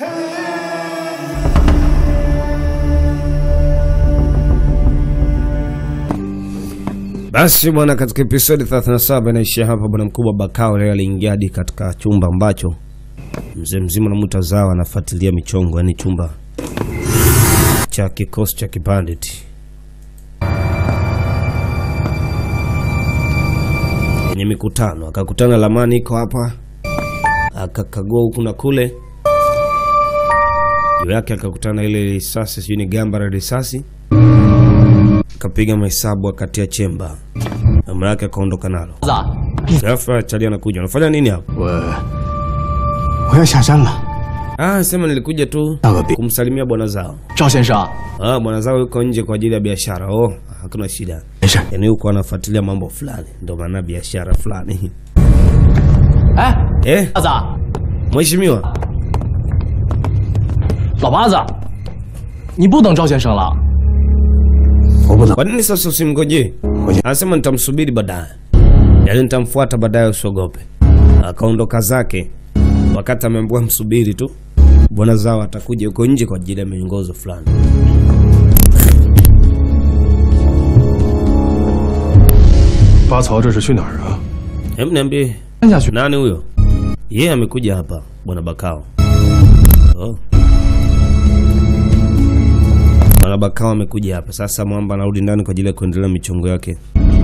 Basi bwana, katika episodi 37 inaishia hapa. Bwana mkubwa Bakao leo aliingia hadi katika chumba ambacho mzee mzima na mtazao anafuatilia michongo, yani chumba cha kikosi cha kibanditi kwenye mikutano. Akakutana Lamani iko hapa, akakagua huku na kule, juu yake akakutana ile risasi, sijui ni gamba la risasi akapiga mahesabu akatia chemba, amra yake akaondoka nalo. 子， Ghafla Chali anakuja, unafanya nini hapa? 我我要下山了。 Ah, sema nilikuja tu Sawa, bi- kumsalimia bwana zao. 赵先生， Ah, bwana zao yuko nje kwa ajili ya biashara. Oh, hakuna shida. 没事。 Yaani huko anafuatilia mambo fulani, ndio maana biashara fulani. 哎， Eh, 八子， mheshimiwa, 老八子，你不等赵先生了？ 我不等， kwa nini sasa usimngojee? Ngoja. Anasema nitamsubiri baadaye, yaani nitamfuata baadaye, usiogope. Akaondoka zake, wakati ameambiwa msubiri tu, bwana zao atakuja huko nje kwa ajili ya miongozo fulani. 八曹这是去哪儿啊？ Hebu niambie 看下去。 nani huyo? Yeye amekuja hapa bwana Bakao. Oh. Bwana Bakao amekuja hapa sasa. Mwamba anarudi ndani kwa ajili ya kuendelea michongo yake.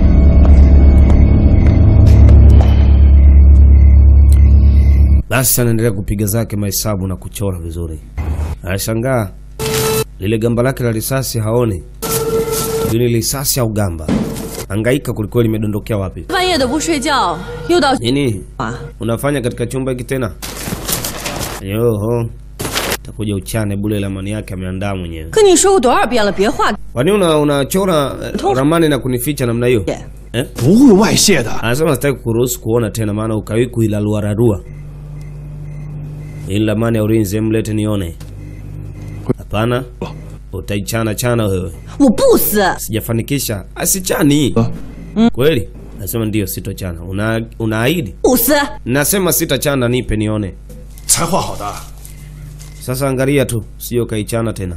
Basi anaendelea kupiga zake mahesabu na kuchora vizuri. Anashangaa lile gamba lake la risasi haoni, sijui ni risasi au gamba. Angaika kulikuwa limedondokea wapi? 半夜的不睡觉，又到 Nini 啊！ unafanya katika chumba hiki tena? Yoho, takuja uchane bule lamani yake ameandaa mwenyewe. 跟你说过多少遍了，别画 Kwani una unachora eh, ramani na kunificha namna hiyo 点。 eh? 不会外泄的。 Anasema sitaki kuruhusu kuona tena, maana ukawi kuilalua rarua ili lamani ya ulinzi, mlete nione. Hapana, utaichana chana wewe. 我不死， Sijafanikisha, asichani kweli. Anasema ndio, sitochana. Una unaahidi? 不死！ Nasema sitachana, nipe nione. 才画好的， Sasa angalia tu, sio kaichana tena.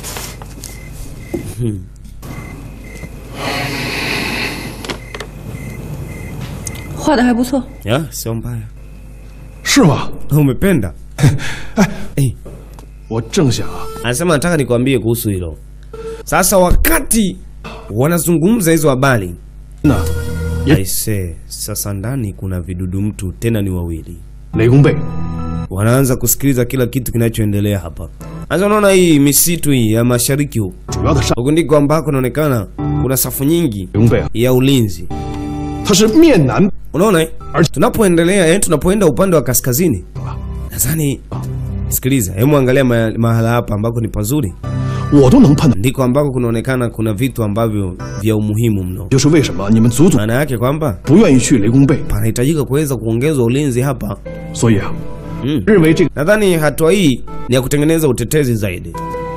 画的还不错。 Ya, sio mbaya. 是吗？ Umependa? 哎， 我正想啊， anasema nataka nikwambie kuhusu hilo. Sasa wakati wanazungumza hizo habari, 那 aise, sasa ndani kuna vidudu mtu tena ni wawili. 雷公背 Wanaanza kusikiliza kila kitu kinachoendelea hapa. Sasa unaona hii misitu hii ya mashariki huku. 主要的上 Huku ndiko ambako inaonekana kuna safu nyingi 雷公背啊， ya ulinzi. 他是面南 Unaona eh? Ar- Tunapoendelea eh, tunapoenda upande wa kaskazini, nadhani sikiliza, hebu angalia ma, mahala hapa ambako ni pazuri, 我都能判断， ndiko ambako kunaonekana kuna vitu ambavyo vya umuhimu mno. 就是为什么你们祖祖 Maana yake kwamba 不愿意去雷公背， panahitajika kuweza kuongezwa ulinzi hapa. 所以啊， Mm. 认为这个 Nadhani hatua hii ni ya kutengeneza utetezi zaidi.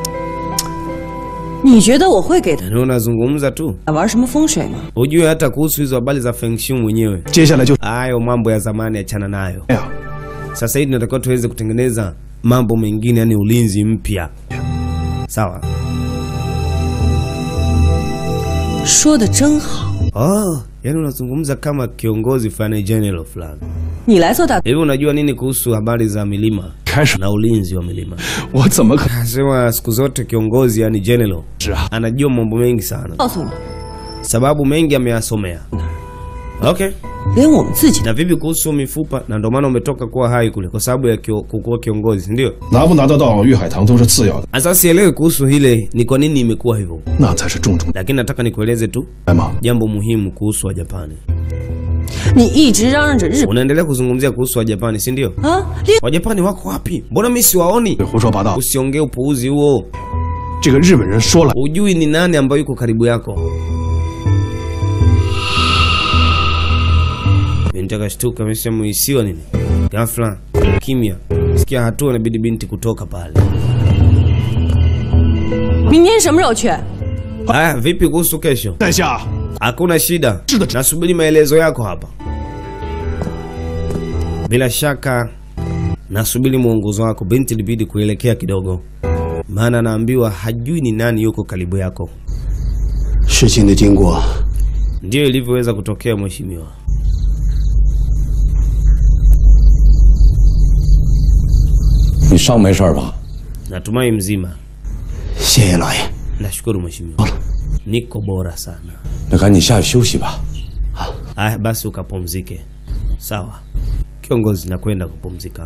你觉得我会给他 Yaani unazungumza tu, 玩什么风水吗？ hujue hata kuhusu hizo habari za Feng Shui mwenyewe. 接下来就 Hayo mambo ya zamani achana nayo. 哎呀， Sasa hivi tunatakiwa tuweze kutengeneza mambo mengine, yani ulinzi mpya. Sawa. 说的真好， Oh, yani unazungumza kama kiongozi fulani general fulani. 你来做大。 Hivi unajua nini kuhusu habari za milima 开始了， na ulinzi wa milima? 我怎么可 Anasema siku zote kiongozi yani general 是啊？ anajua mambo mengi sana, 告诉你， sababu mengi ameyasomea. Okay. 连我们自己 Na vipi kuhusu mifupa? Na ndio maana umetoka kuwa hai kule kwa sababu ya kio, kukuwa kiongozi, si ndio? 拿不拿得到玉海棠都是次要的， Sasa sielewi kuhusu hile ni kwa nini imekuwa hivyo, 那才是重中 lakini nataka nikueleze tu 来嘛。 jambo muhimu kuhusu Wajapani. 你一直嚷嚷着日本 Unaendelea kuzungumzia kuhusu Wajapani, si ndio? 啊，连 Wajapani wako wapi? Mbona mimi siwaoni? 胡说八道！ Usiongee upuuzi huo. 这个日本人说了， Hujui ni nani ambayo yuko karibu yako. Binti akashtuka, ameshamuisiwa nini? Ghafla kimya, sikia hatua, inabidi binti kutoka pale. 明天什么时候去？ Haya, vipi kuhusu kesho? 在下 Hakuna shida, Shida. nasubiri maelezo yako hapa. Bila shaka Nasubiri mwongozo wako. Binti ilibidi kuelekea kidogo, maana anaambiwa hajui ni nani yuko karibu yako. 事情的经过 Ndiyo ilivyoweza kutokea mheshimiwa. 你伤没事吧？ Natumai mzima. 谢谢老爷。 Nashukuru mheshimiwa, niko bora sana. 那赶紧下去休息吧。 Aya, basi ukapumzike. Sawa kiongozi, nakwenda kupumzika.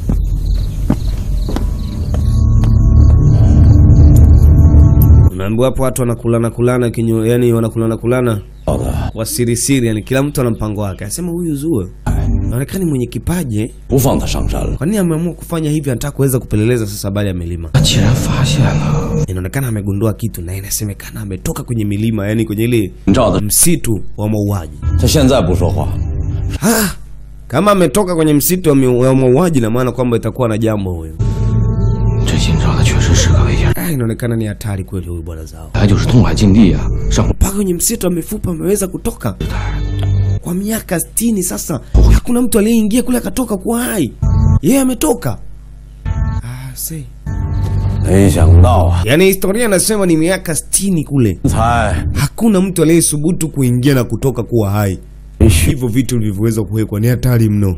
Unaambiwa hapo watu wanakulana kulana kinyo, yani wanakulana kulana 好的， kwa siri siri, yani kila mtu ana mpango wake. Asema huyu Zuwe anaonekana mwenye kipaji eh? 不放他上山了。 Kwa nini ameamua kufanya hivi? Anataka kuweza kupeleleza sasa habari ya milima. 他既然发现了， Inaonekana amegundua kitu na inasemekana ametoka kwenye milima, yani kwenye ile 你照的， msitu wa mauaji. 他现在不说话， Ah, kama ametoka kwenye msitu wa mi- wa mauaji, na maana kwamba itakuwa na jambo huyo. 这新招的确实是个危险人， Ah, inaonekana ni hatari kweli huyu bwana zao. 他就是东海禁地啊，上 Mpaka kwenye msitu wa mifupa ameweza kutoka kwa miaka sitini sasa. Hakuna mtu aliyeingia kule akatoka kuwa hai, yeye ametoka. Ah, see. 没想到啊， Yaani historia inasema ni miaka sitini kule, 才 hakuna mtu aliyesubutu kuingia na kutoka kuwa hai. Hivyo vitu vilivyoweza kuwekwa ni hatari mno.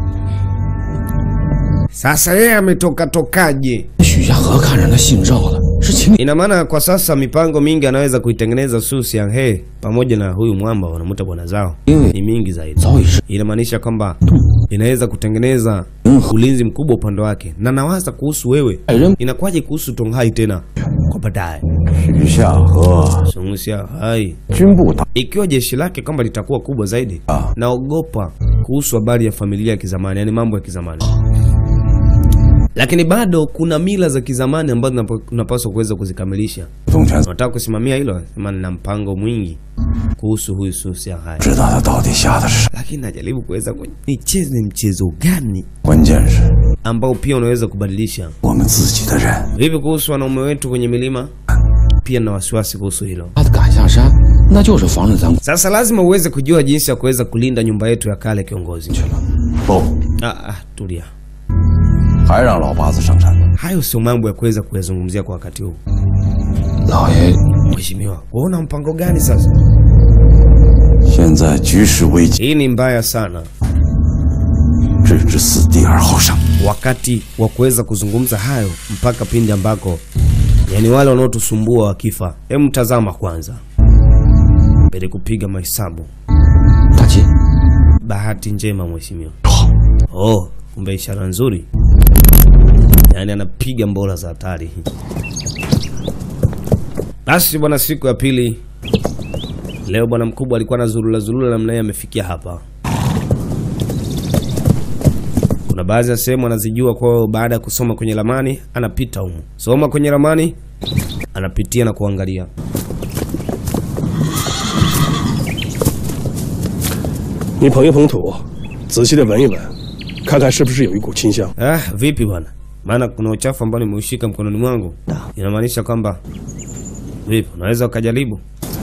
Sasa yeye ametoka tokaje? 许家河看着他姓赵的，是秦 Ina maana kwa sasa mipango mingi anaweza kuitengeneza Su Xianghe pamoja na huyu mwamba wanamuita bwana zao Iwe. ni mingi zaidi. 早已是 Inamaanisha kwamba inaweza kutengeneza ulinzi mkubwa upande wake, na nawaza kuhusu wewe, 爱人 inakuwaje kuhusu Tonghai tena kwa baadaye? 许下河 Su Xianghe 军部大 ikiwa jeshi lake kwamba litakuwa kubwa zaidi, naogopa kuhusu habari ya familia ya kizamani, yani mambo ya kizamani. Lakini bado kuna mila za kizamani ambazo tunapo- tunapaswa kuweza kuzikamilisha. 东泉 Unataka kusimamia hilo? Sema nina mpango mwingi kuhusu huyu Su Xianghe, 知道他到底下的是， lakini najaribu kuweza ku- nicheze mchezo gani 关键是 ambao pia unaweza kubadilisha. 我们自己的人。 Vipi kuhusu wanaume wetu kwenye milima? Pia na wasiwasi kuhusu hilo. 他赶下山，那就是防着咱 Sasa lazima uweze kujua jinsi ya kuweza kulinda nyumba yetu ya kale, kiongozi. 不， Ah, ah, tulia. 还让老八子上山。 Hayo sio mambo ya kuweza kuyazungumzia kwa wakati huu. 老爷 Mheshimiwa, waona mpango gani sasa? 现在局势危急， Hii ni mbaya sana. 置之死地而后生。 Wakati wa kuweza kuzungumza hayo mpaka pindi ambako yani wale wanaotusumbua wakifa. Hebu tazama kwanza, mbele kupiga mahesabu. 大吉， Bahati njema mheshimiwa. Oh, kumbe ishara nzuri. Yaani anapiga mbola za hatari. Basi bwana, siku ya pili leo bwana mkubwa alikuwa na zulula zulula namna hiyo, amefikia hapa. Kuna baadhi ya sehemu anazijua, kwa hiyo baada ya kusoma kwenye ramani anapita humo, soma kwenye ramani, anapitia na kuangalia. 你捧一捧土，仔细的闻一闻，看看是不是有一股清香。 Ah, vipi bwana? Maana kuna uchafu ambao nimeushika mkononi mwangu. Inamaanisha kwamba vipi, unaweza ukajaribu?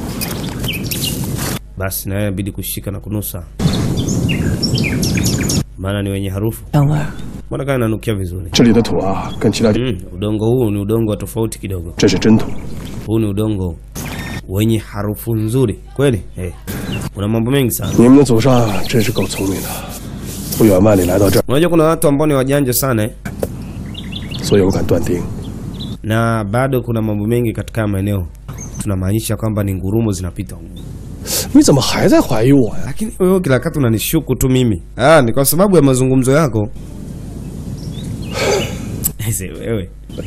Basi na wewe inabidi kushika na kunusa, maana ni wenye harufu. 香味儿。 Mbona kama inanukia vizuri? 这里的土啊，跟其他地 Mm, udongo huu ni udongo wa tofauti kidogo. 这是真土。 Huu ni udongo wenye harufu nzuri kweli. Eh, kuna mambo mengi sana. 你们的祖上真是够聪明的，不远万里来到这儿， Unajua kuna watu ambao ni wajanja sana eh? 所以我敢断定， na bado kuna mambo mengi katika haya maeneo tunamaanisha kwamba ni ngurumo zinapita humu. 你怎么还在怀疑我呀？ Lakini wewe kila wakati unanishuku tu mimi. Ah, ni kwa sababu ya mazungumzo yako. Ese wewe.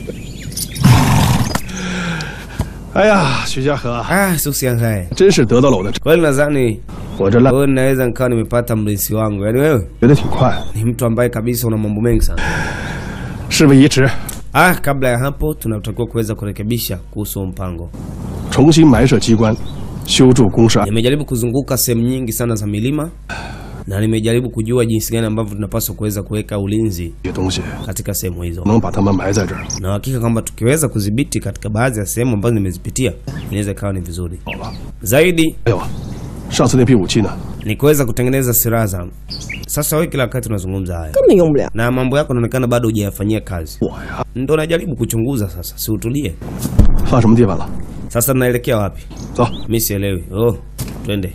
哎呀，徐家河， Ah, Susiangae. 真是得到了我的， Kweli nadhani 我这烂 wewe naweza nikawa nimepata mlisi wangu. Yaani wewe 学的挺快， ni mtu ambaye kabisa una mambo mengi sana. 事不宜迟， Ah, kabla ya hapo tunatakiwa kuweza kurekebisha kuhusu huu mpango. 重新埋设机关，修筑工事案。 Nimejaribu kuzunguka sehemu nyingi sana za milima na nimejaribu kujua jinsi gani ambavyo tunapaswa kuweza kuweka ulinzi 这些东西 katika sehemu hizo. 能把他们埋在这儿， na hakika kwamba tukiweza kudhibiti katika baadhi ya sehemu ambazo nimezipitia inaweza ikawa ni vizuri 好了。 zaidi. 还有啊，上次那批武器呢？ ni kuweza kutengeneza silaha za. Sasa wewe kila wakati unazungumza haya 根本用不了。 na mambo yako yanaonekana bado hujayafanyia kazi. 我呀， Ndo najaribu kuchunguza sasa, si utulie. 放什么地方了？ Sasa tunaelekea wapi? 走， Mi sielewi. Oh, twende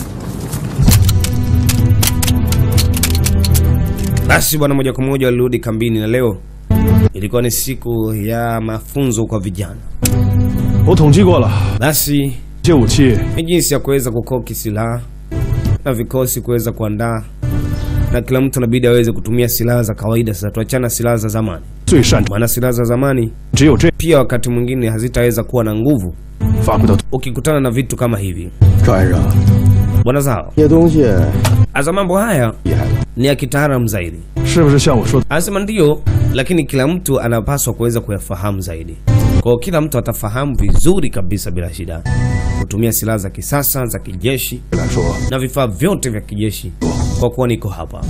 basi bwana. Moja kwa moja walirudi kambini, na leo ilikuwa ni siku ya mafunzo kwa vijana. 我统计过了， Basi 这些武器 ni jinsi ya kuweza kukoki silaha na vikosi kuweza kuandaa, na kila mtu anabidi aweze kutumia silaha za kawaida. Sasa tuachana silaha za zamani, 最擅长， maana silaha za zamani 只有这 pia wakati mwingine hazitaweza kuwa na nguvu 发挥到 ukikutana na vitu kama hivi. 赵先生， Bwana zao 这些东西 asa mambo haya 厉害了。 ni ya kitaalamu zaidi. 是不是像我说的？ Anasema ndiyo, lakini kila mtu anapaswa kuweza kuyafahamu zaidi. Kwa hiyo kila mtu atafahamu vizuri kabisa bila shida kutumia silaha za kisasa za kijeshi 来说， na vifaa vyote vya kijeshi, kwa kuwa niko hapa.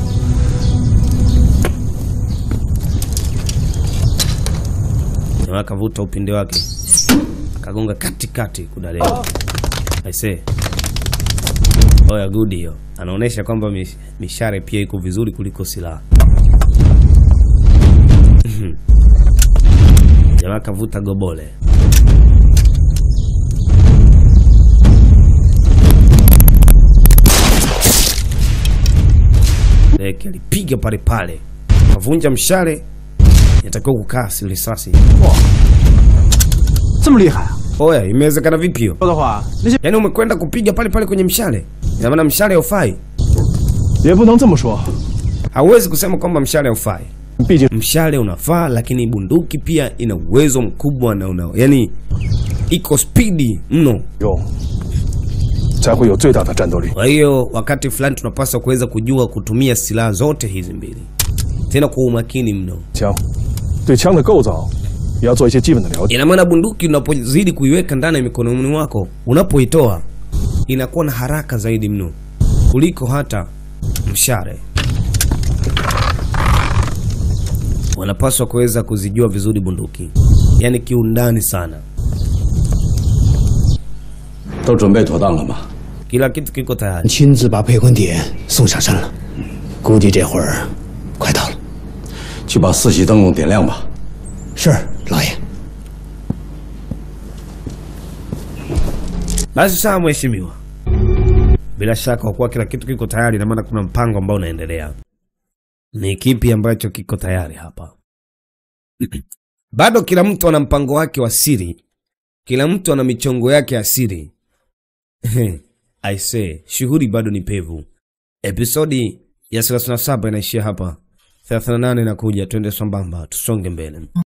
Jamaa akavuta upinde wake akagonga katikati kudalea. Aisee, oya good hiyo, anaonyesha kwamba mish- mishare pia iko vizuri kuliko silaha. Mhm. Jamaa akavuta gobole. Leke alipiga pale pale, kavunja mshale, inatakiwa kukaa si risasi. 这么厉害啊！ Oya, imewezekana vipi hiyo? 说的话，那些 Yaani umekwenda kupiga pale pale kwenye mshale? Ina maana mshale haufai? 也不能这么说， Hauwezi kusema kwamba mshale haufai. 毕竟 Mshale unafaa, lakini bunduki pia ina uwezo mkubwa na una, yani iko spidi mno. 用才会有最大的战斗力。 Kwa hiyo wakati fulani tunapaswa kuweza kujua kutumia silaha zote hizi mbili, tena kwa umakini mno. 枪，对枪的构造也要做一些基本的了解。 Ina maana bunduki unapozidi kuiweka ndani ya mikononi mwako, unapoitoa inakuwa na haraka zaidi mno kuliko hata mshale. Wanapaswa kuweza kuzijua vizuri bunduki, yaani kiundani sana. 都准备妥当了吗？ Kila kitu kiko tayari. 亲自把配魂碟送上山了，估计这会儿快到了。 去把四喜灯笼点亮吧。 是，老爷。 Basi sawa, mheshimiwa. Bila shaka kwa kuwa kila kitu kiko tayari, na maana kuna mpango ambao unaendelea. Ni kipi ambacho kiko tayari hapa? Bado kila mtu ana mpango wake wa siri, kila mtu ana michongo yake ya siri. I say, shughuli bado ni pevu. Episodi ya 37 inaishia hapa, 38 inakuja. Twende sambamba, tusonge mbele.